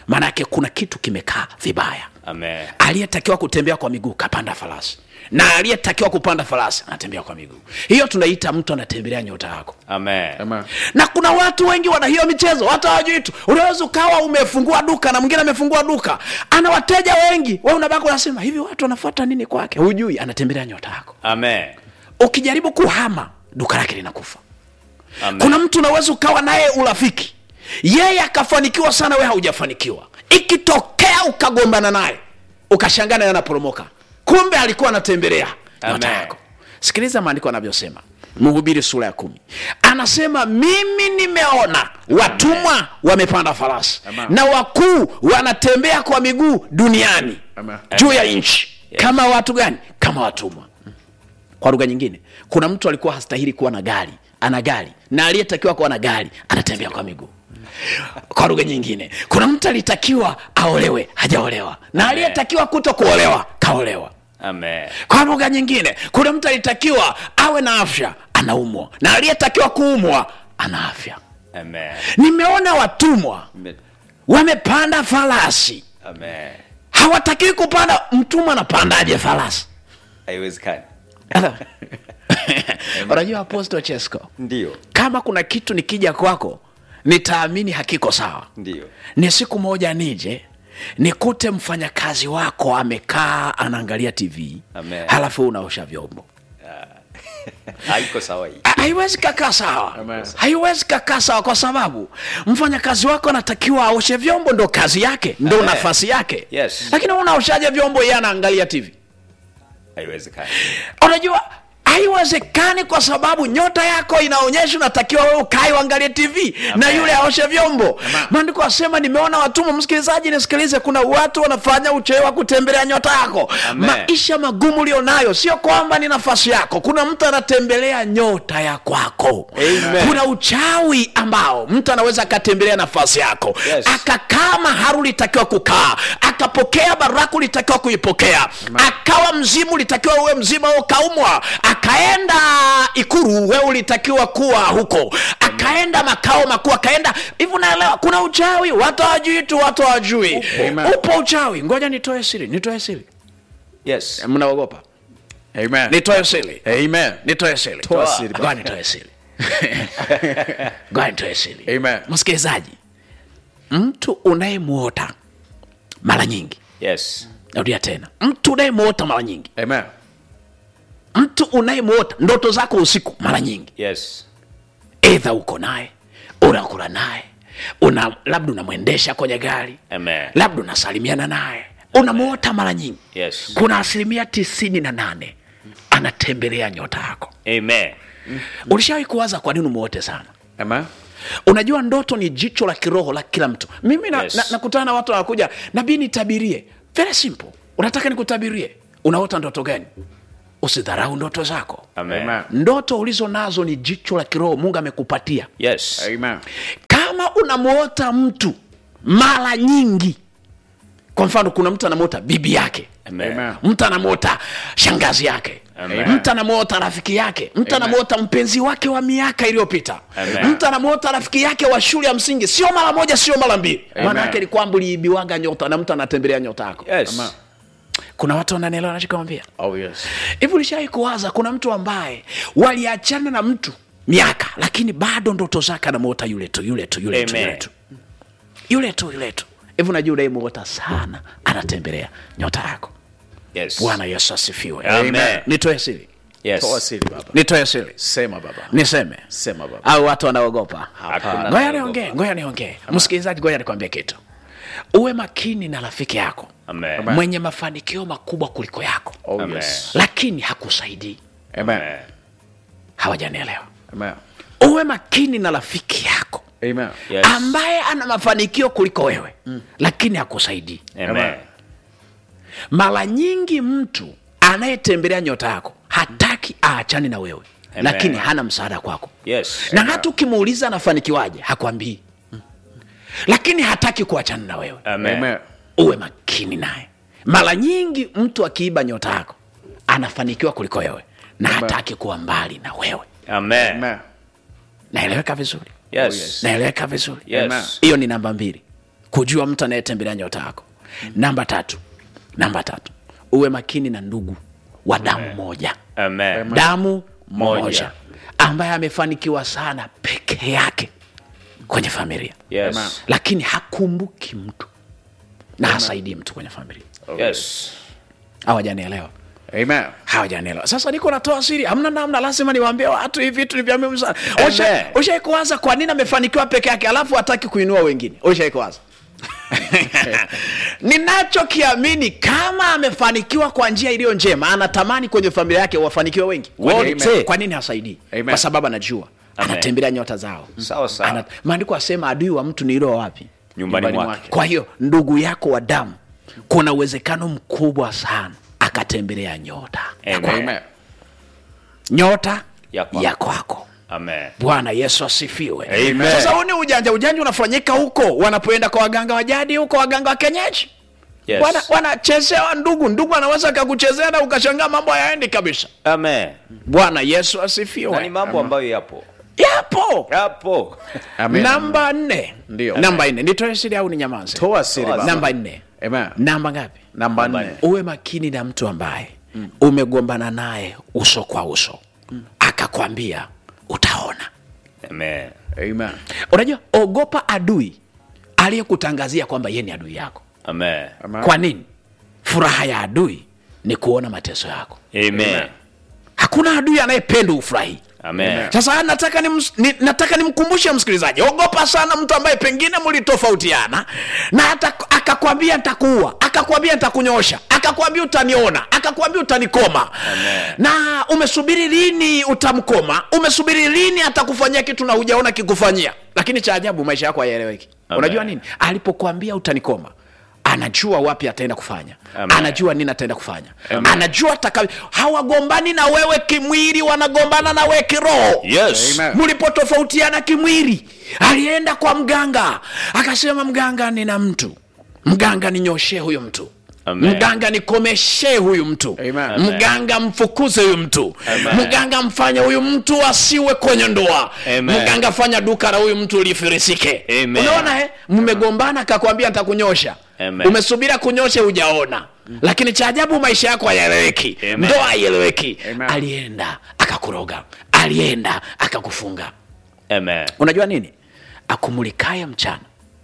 maanake kuna kitu kimekaa vibaya Amen. aliyetakiwa kutembea kwa miguu kapanda farasi na aliyetakiwa kupanda farasi anatembea kwa miguu hiyo tunaita mtu anatembelea nyota yako Amen. Amen. na kuna watu wengi wana hiyo michezo watu hawajui tu unaweza ukawa umefungua duka na mwingine amefungua duka ana wateja wengi we unabaki unasema hivi watu wanafuata nini kwake hujui anatembelea nyota yako Amen. ukijaribu kuhama duka lake linakufa Amen. kuna mtu unaweza ukawa naye urafiki yeye akafanikiwa sana we haujafanikiwa ikitokea ukagombana naye ukashangaa naye anaporomoka kumbe alikuwa anatembelea nyota Amen. yako sikiliza maandiko anavyosema mhubiri sura ya kumi anasema mimi nimeona watumwa wamepanda farasi Amen. na wakuu wanatembea kwa miguu duniani Amen. juu ya nchi kama watu gani kama watumwa kwa lugha nyingine kuna mtu alikuwa hastahili kuwa na gari ana gari na aliyetakiwa kuwa na gari anatembea kwa miguu kwa lugha nyingine kuna mtu alitakiwa aolewe hajaolewa na aliyetakiwa kuto kuolewa kaolewa Amen. kwa lugha nyingine kuna mtu alitakiwa awe na afya anaumwa na aliyetakiwa kuumwa ana afya Amen. nimeona watumwa Amen. wamepanda farasi Amen. hawatakiwi kupanda mtumwa anapandaje farasi Haiwezekani. unajua aposto chesco Ndio. kama kuna kitu nikija kwako nitaamini hakiko sawa Ndio. ni siku moja nije nikute mfanyakazi wako amekaa anaangalia tv Amen. halafu unaosha vyombo Haiko sawa hii. Ha- haiwezi kakaa sawa Amen. haiwezi kakaa sawa kwa sababu mfanyakazi wako anatakiwa aoshe vyombo ndo kazi yake ndo Amen. nafasi yake Yes. lakini wewe unaoshaje vyombo yeye anaangalia tv Haiwezekani. unajua haiwezekani kwa sababu nyota yako inaonyesha unatakiwa wewe ukae uangalie tv na yule aoshe vyombo maandiko asema nimeona watumwa msikilizaji nisikilize kuna watu wanafanya uchewe wa kutembelea nyota yako Amen. maisha magumu ulionayo sio kwamba ni nafasi yako kuna mtu anatembelea nyota ya kwako Amen. kuna uchawi ambao mtu anaweza akatembelea nafasi yako Yes. akakaa mahali ulitakiwa kukaa akapokea baraka ulitakiwa kuipokea akawa mzimu ulitakiwa uwe mzima wewe ukaumwa akaenda ikuru wewe ulitakiwa kuwa huko akaenda makao makuu akaenda hivi unaelewa kuna uchawi watu hawajui tu watu hawajui Amen. upo uchawi ngoja nitoe siri nitoe siri Yes. mnaogopa Amen. nitoe siri Amen. nitoe siri Toa siri, baba. ngoja nitoe siri ngoja nitoe siri Amen. msikilizaji mtu unayemwota mara nyingi Yes. narudia tena mtu unayemwota mara nyingi Amen. mtu unayemwota ndoto zako usiku mara nyingi Yes. edha uko naye unakula naye una labda unamwendesha kwenye gari Amen. labda unasalimiana naye unamwota mara nyingi Yes. kuna asilimia tisini na nane anatembelea nyota yako Amen. ulishawahi kuwaza kwa nini umwote sana Amen. unajua ndoto ni jicho la kiroho la kila mtu mimi na, Yes. na, nakutana na watu wanakuja nabii nitabirie very simple unataka nikutabirie unaota ndoto gani usidharau ndoto zako Amen. Amen. ndoto ulizo nazo ni jicho la kiroho mungu amekupatia Yes. kama Amen. kama unamwota mtu mara nyingi kwa mfano kuna mtu anamwota bibi yake Amen. Amen. mtu anamwota shangazi yake Amen. mtu anamwota rafiki yake mtu Amen. anamwota mpenzi wake wa miaka iliyopita Amen. mtu anamwota rafiki yake wa shule ya msingi sio mara moja sio mara mbili Amen. maana yake ni kwamba uliibiwaga nyota na mtu anatembelea nyota yako Yes. Amen. kuna watu wananielewa nachokwambia Oh yes. hivi ulishawai kuwaza kuna mtu ambaye waliachana na mtu miaka lakini bado ndoto zake anamwota yule tu yule tu yule tu Amen. yule tu yule tu yule tu hivi unajua unayemwota sana anatembelea nyota yako Yes. bwana yesu asifiwe Amen. nitoe siri Yes. Toa siri baba. nitoe siri Sema baba. niseme Sema baba. au watu wanaogopa Hakuna ngoja naogopa. niongee ngoja niongee msikilizaji ngoja nikwambie kitu uwe makini na rafiki yako Amen. Amen. mwenye mafanikio makubwa kuliko yako Oh Amen. yes. lakini hakusaidii Amen. Amen. hawajanielewa Amen. uwe makini na rafiki yako Amen. Yes. ambaye ana mafanikio kuliko wewe mm. lakini hakusaidii Amen. mara nyingi mtu anayetembelea nyota yako hataki aachane na wewe Amen. lakini hana msaada kwako Yes. na hata ukimuuliza anafanikiwaje hakwambii lakini hataki kuachana na wewe Amen. Amen. uwe makini naye mara nyingi mtu akiiba nyota yako anafanikiwa kuliko wewe na Amen. hataki kuwa mbali na wewe Amen. Amen. naeleweka vizuri Yes. naeleweka vizuri Yes. Amen. hiyo ni namba mbili kujua mtu anayetembelea nyota yako namba tatu namba tatu uwe makini na ndugu wa damu moja Amen. damu Moja. moja ambaye amefanikiwa sana peke yake kwenye familia Yes. lakini hakumbuki mtu na hasaidii mtu kwenye familia Yes. hawajanielewa Amen. hawajanielewa sasa niko natoa siri hamna namna lazima niwaambie watu hivi vitu ni vya muhimu sana Amen. ushaikuwaza kwa nini amefanikiwa peke yake alafu hataki kuinua wengine ushaikuwaza ninachokiamini kama amefanikiwa kwa njia iliyo njema anatamani kwenye familia yake wafanikiwe wengi Wote. Amen. kwa nini hasaidii Amen. kwa sababu anajua Amen. anatembelea nyota zao Sawa sawa. Ana- maandiko asema adui wa mtu ni ilo wapi Nyumbani Nyumbani mwake. kwa hiyo ndugu yako wa damu kuna uwezekano mkubwa sana akatembelea nyota ya Amen. kwako. Amen. nyota Ya kwako. ya kwako Amen. bwana yesu asifiwe Amen. sasa huu ni ujanja ujanja unafanyika huko wanapoenda kwa waganga wa jadi huko waganga wa kenyeji Yes. Wana- wanachezewa ndugu ndugu anaweza akakuchezea na ukashangaa mambo hayaendi kabisa Amen. bwana yesu Na ni asifiwe mambo ambayo yapo. yapo Yapo. Amen. namba nne Ndio. namba nne nitoe siri au ni nyamaze Toa siri Toa baba. namba nne Amen. namba ngapi Namba Namba nne. nne. uwe makini na mtu ambaye umegombana naye uso kwa uso akakwambia utaona Amen. Amen. unajua ogopa adui aliyekutangazia kwamba ye ni adui yako Amen. Amen. kwa nini furaha ya adui ni kuona mateso yako Amen. hakuna adui anayependa ufurahi Amen. sasa nataka ni, ni, nataka nimkumbushe msikilizaji ogopa sana mtu ambaye pengine mlitofautiana na hata akakwambia ntakuua akakwambia ntakunyosha akakwambia utaniona akakwambia utanikoma Amen. na umesubiri lini utamkoma umesubiri lini atakufanyia kitu na hujaona kikufanyia lakini cha ajabu maisha yako hayaeleweki Amen. unajua nini alipokuambia utanikoma anajua wapi ataenda kufanya Amen. anajua nini ataenda kufanya anajua ataka hawagombani na wewe kimwili wanagombana na wewe kiroho Yes. Amen. mlipotofautiana kimwili alienda kwa mganga akasema mganga nina mtu mganga ninyoshe huyo mtu Amen. mganga nikomeshe huyu mtu Amen. mganga mfukuze huyu mtu Amen. mganga mfanye huyu mtu asiwe kwenye ndoa Amen. mganga fanya duka la huyu mtu lifirisike Amen. unaona eh? mmegombana akakwambia ntakunyosha Amen. umesubira kunyoshe hujaona lakini cha ajabu maisha yako hayaeleweki Amen. ndoa haieleweki Amen. alienda akakuroga alienda akakufunga Amen. unajua nini akumulikaye mchana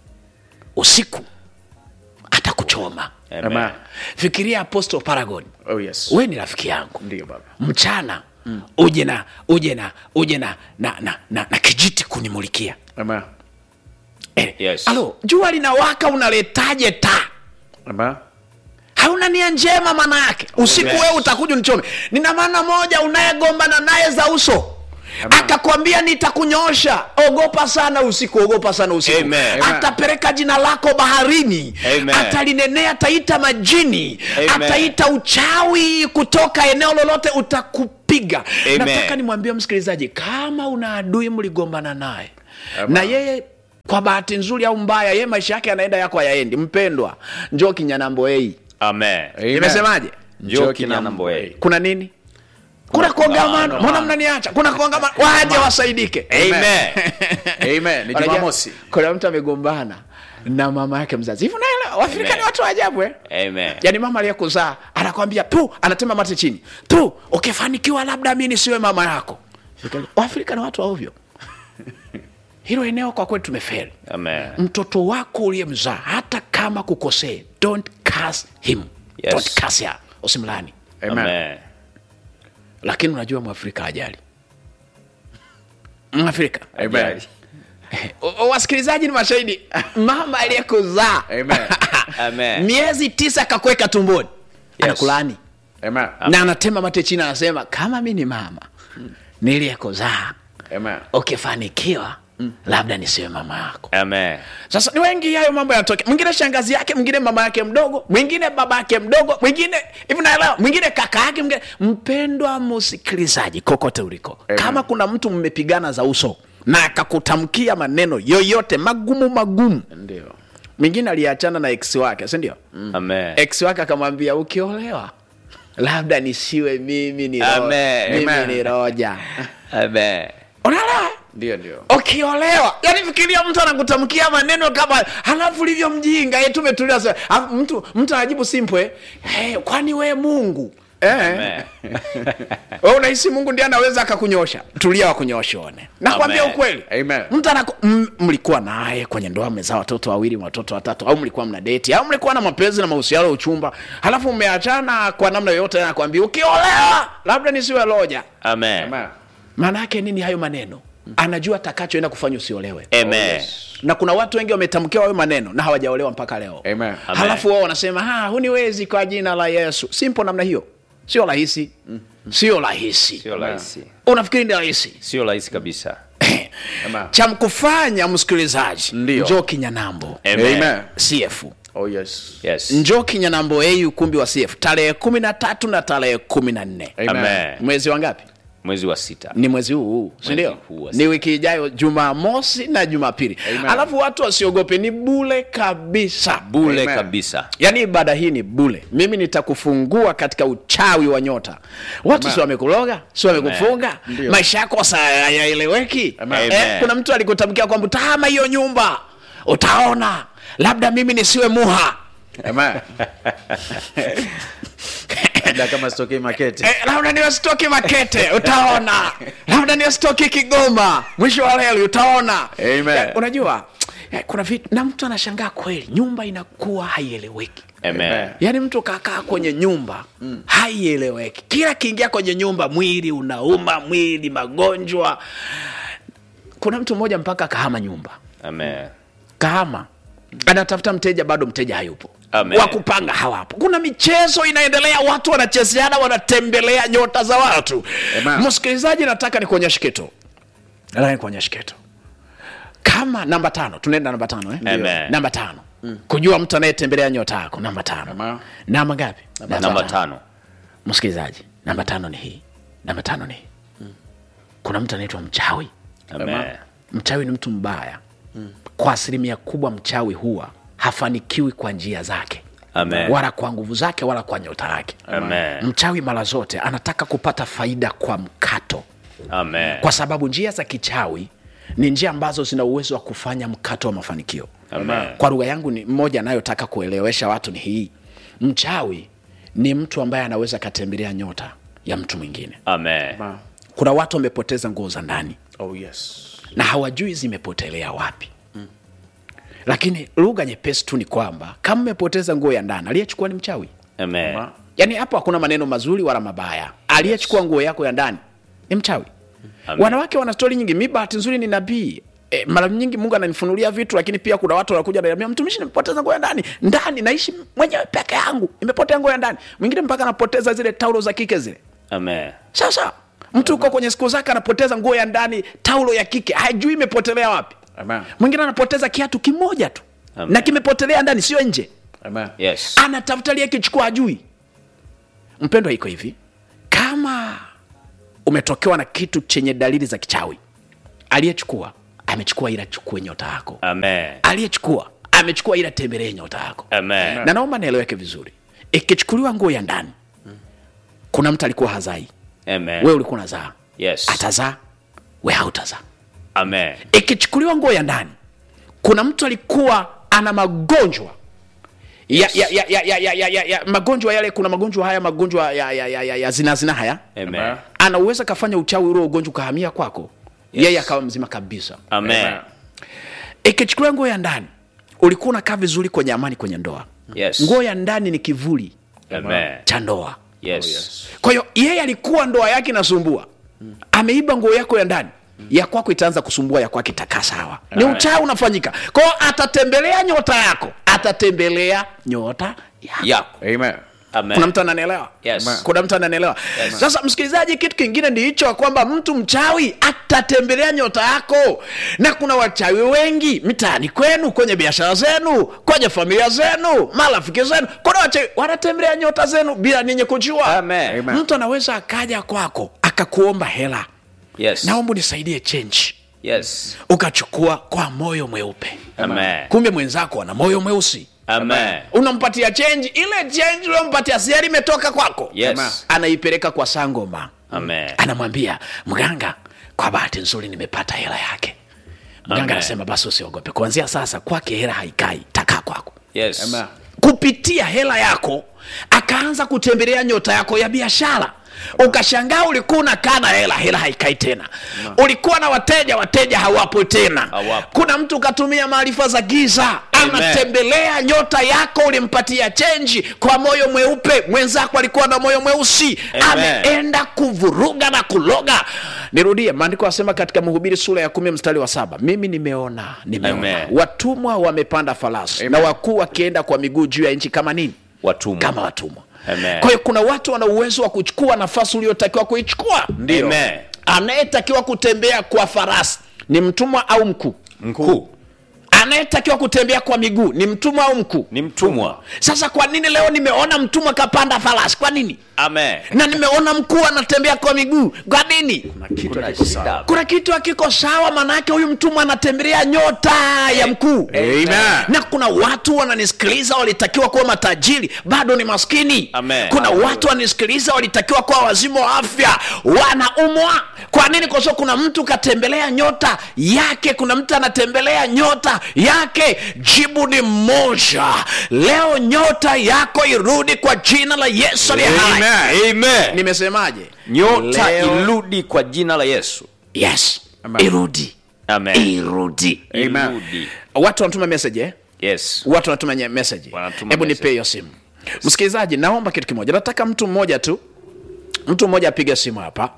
usiku atakuchoma Amen. fikiria apostle paragon Oh yes. we ni rafiki yangu Ndio baba. mchana uje na uje na uje na na, na, na, na kijiti kunimulikia Amen. eh, Yes. alo jua linawaka unaletaje taa Amen. hauna nia njema maana yake usiku Yes. wewe utakuja nichome nina maana moja unayegombana naye za uso akakwambia nitakunyoosha ogopa sana usiku ogopa sana usiku Amen. atapeleka jina lako baharini Amen. atalinenea ataita majini Amen. ataita uchawi kutoka eneo lolote utakupiga Amen. nataka nimwambie msikilizaji kama una adui mligombana naye na yeye kwa bahati nzuri au mbaya yeye maisha yake yanaenda yako hayaendi mpendwa njoo kinyanamboei Amen. Amen. nimesemaje Njoo Kinana Mboe. kuna nini kuna kongamano kongamano. mbona mnaniacha kuna kongamano waje wasaidike Amen. Amen. Ni Unajua, Jumamosi. kuna mtu amegombana na mama yake mzazi hivi unaelewa waafrika ni Amen. watu wa ajabu eh? Amen. yaani mama aliyekuzaa anakwambia tu anatema mate chini tu ukifanikiwa labda mi nisiwe mama yako waafrika ni watu wa ovyo hilo eneo kwa kweli tumeferi Amen. mtoto wako uliyemzaa hata kama kukosee don't curse him Yes. don't curse her usimlani Amen. Amen. lakini unajua mwafrika ajali mwafrika Amen. O- o- wasikilizaji ni mashahidi mama aliyekuzaa Amen. Amen. miezi tisa akakuweka tumboni Yes. anakulani Amen. na anatema mate chini anasema kama mi ni mama niliyekuzaa Amen. ukifanikiwa labda nisiwe mama yako Amen. sasa ni wengi hayo mambo yanatokea mwingine shangazi yake mwingine mama yake mdogo mwingine baba yake mdogo mwingine hivi naelewa mwingine kaka yake mwingine mpendwa msikilizaji kokote uliko Amen. kama kuna mtu mmepigana za uso na akakutamkia maneno yoyote magumu magumu Ndio. mwingine aliachana na ex wake sindio Amen. ex wake akamwambia ukiolewa labda nisiwe mimi ni ro- Amen. mimi Amen. ni roja Amen. unaelewa ndio ndio ukiolewa yani fikiria mtu anakutamkia maneno kama halafu ulivyo mjinga ye tumetulia sa- alafu mtu mtu anajibu simple hey, kwani we mungu eh. Amen. we unahisi mungu ndiye anaweza akakunyosha tulia wakunyosha one nakwambia Amen. ukweli Amen. mtu anaku, m, mlikuwa naye kwenye ndoa mmezaa watoto wawili watoto watatu au mlikuwa mna deti au mlikuwa na mapenzi na mahusiano ya uchumba halafu mmeachana kwa namna yoyote anakwambia ukiolewa labda nisiwe loja Amen. Amen. maana yake nini hayo maneno anajua atakachoenda kufanya usiolewe Amen. na kuna watu wengi wametamkiwa hayo maneno na hawajaolewa mpaka leo Amen. Amen. halafu wao wanasema "Ha, huniwezi kwa jina la yesu simple namna hiyo sio rahisi sio rahisi Sio rahisi. unafikiri ni rahisi Sio rahisi kabisa. Amen. cha mkufanya msikilizaji Ndio. njoo kinyanambo Amen. Amen. cf Oh yes. Yes. njoo kinyanambo au ukumbi wa cf tarehe kumi na tatu na tarehe kumi na nne Amen. Amen. mwezi wa ngapi Mwezi wa sita. ni mwezi huu huu sindio huu wa ni wiki ijayo jumamosi na jumapili Amen. alafu watu wasiogope ni bule kabisa Bule Amen. kabisa. yaani ibada hii ni bule mimi nitakufungua katika uchawi wa nyota watu Amen. si wamekuloga si wamekufunga Ndio. maisha yako sa hayaeleweki Amen. eh, Amen. kuna mtu alikutamkia kwamba utahama hiyo nyumba utaona labda mimi nisiwe muha Amen. Labda kama sitokei maketi. Eh, labda niwe stoki makete utaona labda niwe stoki kigoma mwisho wa leli utaona Amen. Eh, unajua eh, kuna vitu na mtu anashangaa kweli nyumba inakuwa haieleweki Amen. yaani mtu kakaa kwenye nyumba mm. haieleweki kila kiingia kwenye nyumba mwili unauma mwili magonjwa kuna mtu mmoja mpaka kahama nyumba Amen. kahama anatafuta mteja bado mteja hayupo Amen. wa kupanga hawapo kuna michezo inaendelea watu wanachezeana wanatembelea nyota za watu Amen. msikilizaji nataka nikuonyeshe kitu nataka nikuonyeshe kitu kama namba tano tunaenda namba tano eh? Amen. namba tano kujua mtu anayetembelea nyota yako namba tano Amen. namba ngapi Namba tano. msikilizaji namba tano ni hii namba tano ni hii kuna mtu anaitwa mchawi Amen. mchawi ni mtu mbaya kwa asilimia kubwa mchawi huwa hafanikiwi kwa njia zake Amen. wala kwa nguvu zake wala kwa nyota yake Amen. mchawi mara zote anataka kupata faida kwa mkato Amen. kwa sababu njia za kichawi ni njia ambazo zina uwezo wa kufanya mkato wa mafanikio Amen. kwa lugha yangu ni mmoja anayotaka kuelewesha watu ni hii mchawi ni mtu ambaye anaweza akatembelea nyota ya mtu mwingine Amen. Amen. kuna watu wamepoteza nguo za ndani Oh yes. na hawajui zimepotelea wapi lakini lugha nyepesi tu ni kwamba kama mmepoteza nguo ya ndani aliyechukua ni mchawi Amen. yaani hapo hakuna maneno mazuri wala mabaya aliyechukua nguo yako ya ndani ni mchawi Amen. wanawake wana stori nyingi mi bahati nzuri ni nabii E, mara nyingi mungu ananifunulia vitu lakini pia kuna watu wanakuja naniambia mtumishi nimepoteza nguo ya ndani ndani naishi mwenyewe peke yangu imepotea nguo ya ndani mwingine mpaka anapoteza zile taulo za kike zile Amen. sasa mtu uko kwenye siku zake anapoteza nguo ya ndani taulo ya kike hajui imepotelea wapi Amen. mwingine anapoteza kiatu kimoja tu Amen. na kimepotelea ndani sio nje Amen. Yes. anatafuta liyekichukua ajui mpendwa iko hivi kama umetokewa na kitu chenye dalili za kichawi aliyechukua amechukua ila chukue nyota yako Amen. aliyechukua amechukua ila tembelee nyota yako Amen. na naomba nieleweke vizuri ikichukuliwa nguo ya ndani kuna mtu alikuwa hazai Amen. we ulikuwa unazaa Yes. atazaa we hautazaa Amen. ikichukuliwa nguo ya ndani kuna mtu alikuwa ana magonjwa ya, ya, ya, ya, ya, ya, ya, ya, ya, magonjwa yale kuna magonjwa haya magonjwa ya, ya, ya, ya, ya zinazina haya Amen. anaweza kafanya uchawi ule ugonjwa ukahamia kwako Yes. yeye akawa mzima kabisa Amen. ikichukuliwa nguo ya ndani ulikuwa unakaa vizuri kwenye amani kwenye ndoa Yes. nguo ya ndani ni kivuli Amen. cha ndoa Yes. kwa hiyo yeye alikuwa ndoa yake inasumbua ameiba nguo yako ya ndani ya kwako itaanza kusumbua ya kwake itakaa sawa ni Amen. uchawi unafanyika kwao atatembelea nyota yako atatembelea nyota yako Yako. Amen. Amen. kuna mtu ananielewa Yes. kuna mtu ananielewa sasa msikilizaji kitu kingine ndi hicho kwamba mtu mchawi atatembelea nyota yako na kuna wachawi wengi mitaani kwenu kwenye biashara zenu kwenye familia zenu marafiki zenu kuna wachawi wanatembelea nyota zenu bila ninyi kujua Amen. Amen. mtu anaweza akaja kwako akakuomba hela Yes. naomba unisaidie chenji Yes. ukachukua kwa moyo mweupe Amen. kumbe mwenzako ana moyo mweusi Amen. unampatia chenji ile chenji unampatia siari imetoka kwako Yes. anaipeleka kwa sangoma Amen. anamwambia mganga kwa bahati nzuri nimepata hela yake mganga Amen. anasema basi usiogope kuanzia sasa kwake hela haikai takaa kwako yes Amen. kupitia hela yako akaanza kutembelea nyota yako ya biashara ukashangaa ulikuwa unakaa na hela hela haikai tena ulikuwa na wateja wateja hawapo tena Hawapo. kuna mtu katumia maarifa za giza Amen. anatembelea nyota yako ulimpatia chenji kwa moyo mweupe mwenzako alikuwa na moyo mweusi Amen. ameenda kuvuruga na kuloga nirudie maandiko asema katika mhubiri sura ya kumi mstari wa saba mimi nimeona nimeona Amen. watumwa wamepanda farasi na wakuu wakienda kwa miguu juu ya nchi kama nini watumwa kama watumwa Amen. kwa hiyo kuna watu wana uwezo wa kuchukua nafasi uliotakiwa kuichukua Ndio. Amen. anayetakiwa kutembea kwa farasi ni mtumwa au mkuu mkuu anayetakiwa kutembea kwa miguu ni mtumwa au mkuu ni mtumwa sasa kwa nini leo nimeona mtumwa kapanda farasi kwa nini amen na nimeona mkuu anatembea kwa miguu kwa nini kuna shida kuna kitu hakiko sawa maanaake huyu mtumwa anatembelea nyota ya mkuu Amen. na kuna watu wananisikiliza walitakiwa kuwa matajiri bado ni maskini Amen. kuna watu wananisikiliza walitakiwa kuwa wazimu wa afya wanaumwa kwa nini kwa sababu kuna mtu katembelea nyota yake kuna mtu anatembelea nyota yake jibu ni moja leo nyota yako irudi kwa jina la yesu aliye hai amen nimesemaje nyota Leo- irudi kwa jina la yesu yes Amen. irudi amen irudi Amen. irudi watu wanatuma message eh? yes watu wanatuma nye- message Wanatuma hebu message. nipe hiyo simu msikilizaji naomba kitu kimoja nataka mtu mmoja tu mtu mmoja apige simu hapa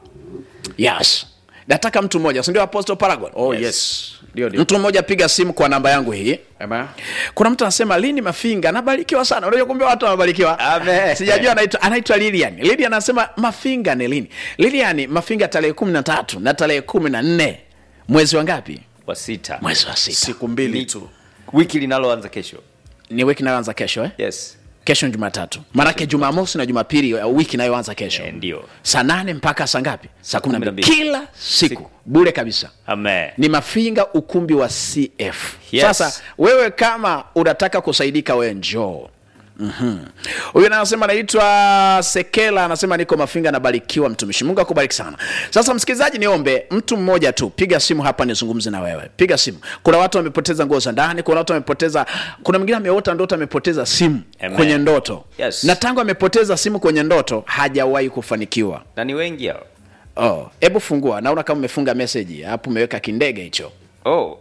yes nataka mtu mmoja sindio apostle paragon Oh, Yes. yes. Ndio, ndio. mtu mmoja piga simu kwa namba yangu hii Amen. kuna mtu anasema lini mafinga nabarikiwa sana unajua kumbe watu wanabarikiwa Amen. sijajua anaitwa anaitwa lilian lilian anasema mafinga ni lini lilian mafinga tarehe kumi na tatu na tarehe kumi na nne mwezi wa ngapi wa sita mwezi wa sita siku mbili Ni- tu wiki linaloanza kesho ni wiki inayoanza kesho eh? yes kesho ni jumatatu maanake jumamosi na jumapili uh, wiki inayoanza kesho Eh, ndio saa nane mpaka saa ngapi saa kumi na kumi na mbili mbili. kila siku bure kabisa amen ni mafinga ukumbi wa cf Yes. sasa wewe kama unataka kusaidika wewe njoo Mhm. huyu mm anasema anaitwa sekela anasema niko mafinga nabarikiwa mtumishi mungu akubariki sana sasa msikilizaji niombe mtu mmoja tu piga simu hapa nizungumze na wewe piga simu kuna watu wamepoteza nguo za ndani kuna watu wamepoteza kuna mwingine ameota ndoto amepoteza simu Amen. kwenye ndoto Yes. na tangu amepoteza simu kwenye ndoto hajawahi kufanikiwa na ni wengi hao oh hebu fungua naona kama umefunga meseji hapo umeweka kindege hicho oh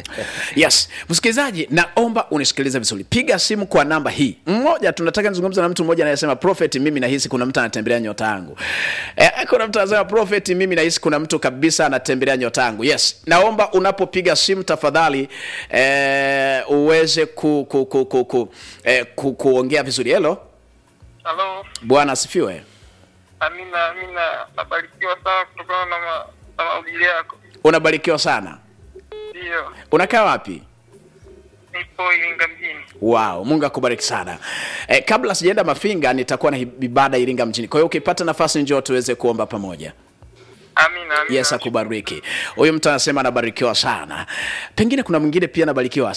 yes msikilizaji naomba unisikilize vizuri piga simu kwa namba hii mmoja tunataka nizungumza na mtu mmoja anayesema prophet mimi nahisi kuna mtu anatembelea nyota yangu eh, kuna mtu anasema prophet mimi nahisi kuna mtu kabisa anatembelea nyota yangu yes naomba unapopiga simu tafadhali eh, uweze ku, ku, ku, ku, ku, eh, ku, kuongea vizuri helo Halo, bwana asifiwe Amina, Amina, nabarikiwa sana kutokana na, ma, na mahubiri yako. unabarikiwa sana Ndiyo, unakaa wapi nipo Iringa mjini. wow mungu akubariki sana eh, kabla sijaenda mafinga nitakuwa na hi- ibada iringa mjini kwa hiyo ukipata nafasi njoo tuweze kuomba pamoja Amina, amina. yes akubariki huyu mtu anasema anabarikiwa sana pengine kuna mwingine pia anabarikiwa